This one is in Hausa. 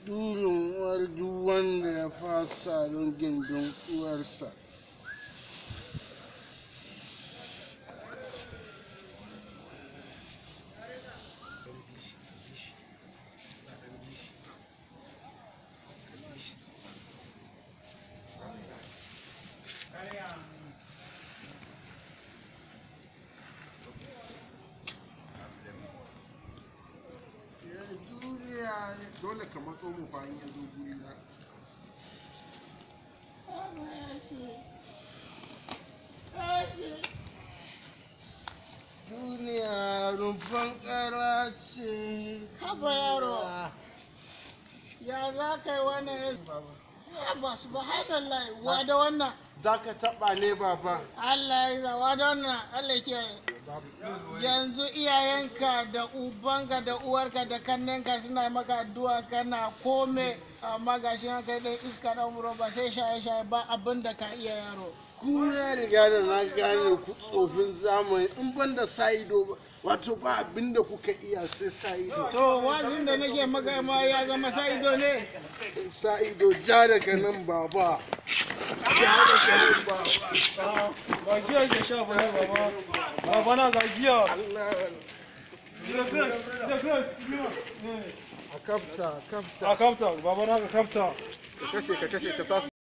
durin uwar duk wanda ya fasa don gindin uwarsa ya duniya ne dole ka matso mu bayan ya zo guri na duniya rumfan kara ce Haba yaro. Ya za ka yi wannan ya ba su ba haɗin wa da wannan. za ka taɓa ne baba Allah ya zawa da wannan Allah ke yanzu iyayenka da ubanka da uwarka da kannenka suna maka addu'a kana kome amma ga shi kai ɗan iska ɗan wuro ba sai shaye-shaye ba abin da ka iya yaro. ku na riga da na gane ku tsofin zamani in ban da sa ido ba wato ba abin da kuka iya sai sa ido To wazin da nake maka ma ya zama sa ido ne. sa ido ja daga nan baba ja daga nan baba Ga giya ke sha bane baba. Baba na ga giya. Allah Da grace, da grace. a kafta a kafta A kapta, baba na ga kapta. ka kashe ka kashe ka sa